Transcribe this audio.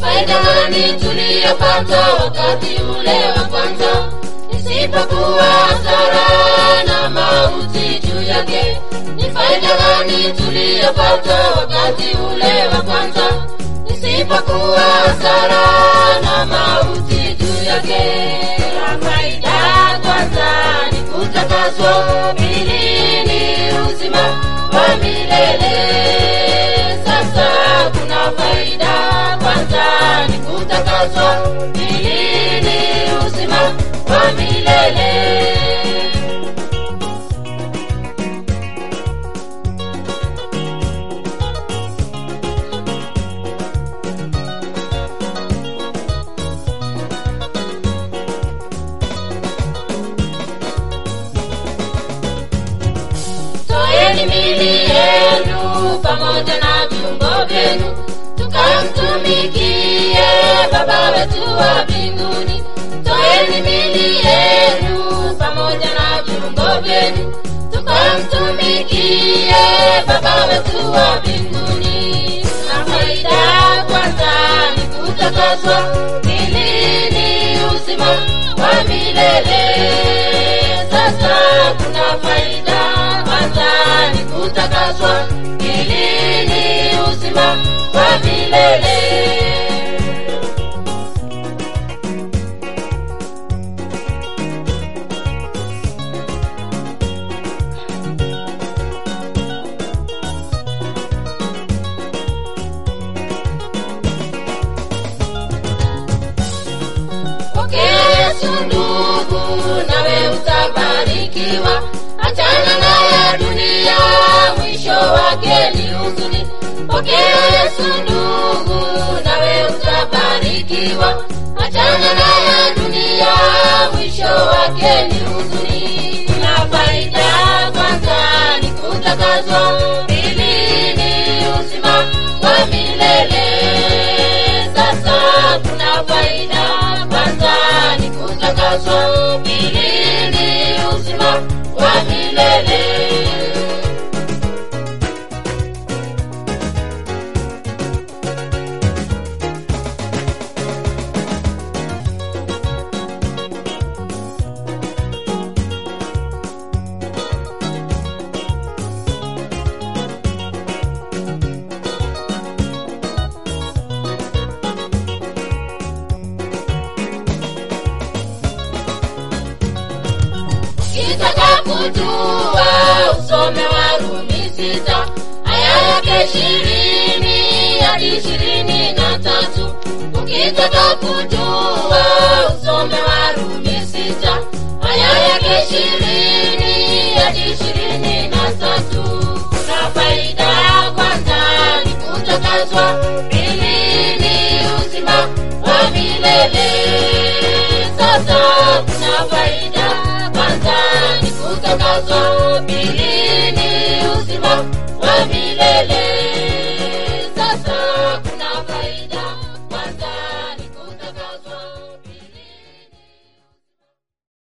faida gani tuliyopata wakati ule wa kwanza isipokuwa hasara na mauti juu yake ni faida gani tuliyopata wakati ule wa kwanza isipokuwa hasara na mauti juu yake na faida kwanza ni kutakaswa pili ni uzima wa milele sasa kuna faida kwanza ni kutakaswa pili ni uzima wa milele toeni mili yenu pamoja na viungo vyenu tukamtumikie baba wetu wa mbinguni toeni mili yenu pamoja na viungo vyenu tukamtumikie baba wetu wa mbinguni na faida kwanza ni kutakaswa ili ni uzima wa milele sasa kuna faida kwanza ni kutakaswa ili ni uzima wa milele pokea yesu ndugu nawe utabarikiwa achana na ya dunia mwisho wake ni huzuni pokea yesu ndugu nawe utabarikiwa achana na ya dunia mwisho wake ni huzuni na faida kwanza ni kutakazwa pili ni uzima wa milele sasa kuna faida kwanza ni kutakaswa pili ni uzima wa milele kitaka kujua usome warumi sita aya yake ishirini hadi ishirini na tatu ukitaka kujua usome warumi sita aya yake ishirini hadi ishirini na tatu kuna faida ya kwanza ni kutakazwa pili ni uzima wa milele sasa kuna faida kwanza ni kutakazwa pili ni uzima wa milele